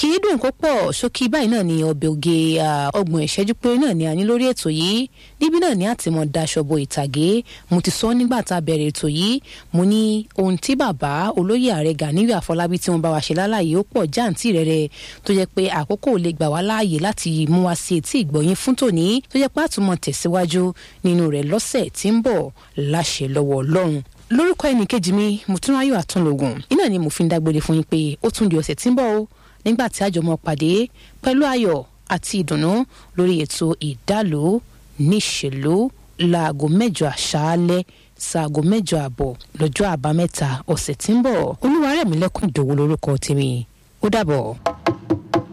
kì í dùn kó pọ̀ ṣókí báyìí náà ni ọbẹ̀ oge ọgbọ̀n ìṣẹ́jú péré náà ni a ní lórí ètò yìí níbí náà ni àtìmọ̀ daṣọ bo ìtàgé mo ti sọ nígbà tá a bẹ̀rẹ̀ ètò yìí mo ní ohun tí bàbá olóyè ààrẹ Ganiyu Àfọlábí tí wọ́n bá wa ṣe lálàyé ó pọ̀ jáǹtì rẹ̀rẹ̀ tó jẹ́ pé àkókò lè gbà wá láàyè láti mú wa sí etí ìgbọ̀yìn fún tòní tó jẹ́ pé àtúmọ̀ tẹ̀síwájú nínú rẹ̀ lọ́sẹ̀ tí ń bọ̀ láṣẹ lọ́wọ́ Ọlọ́run lórúkọ ẹnìkejì mi Mùtúnráyọ̀ Àtúnlógún iná ni mo fi ń dágbére fún yín pé ó tún di ọ̀sẹ̀ tí ń bọ̀ o nígbà tí àjọmọ pàdé pẹ̀lú ayọ̀ àti ìdùnnú lórí ètò ìdálò níṣèlú láago mẹ́jọ àṣálẹ́ ṣaago mẹ́jọ àbọ̀ lọ́jọ́ àbámẹ́ta ọ̀sẹ̀ tí ń bọ̀ olúwarẹ̀mílẹ́kùn ìdòwò lórúkọ tèmi ó dàbọ̀.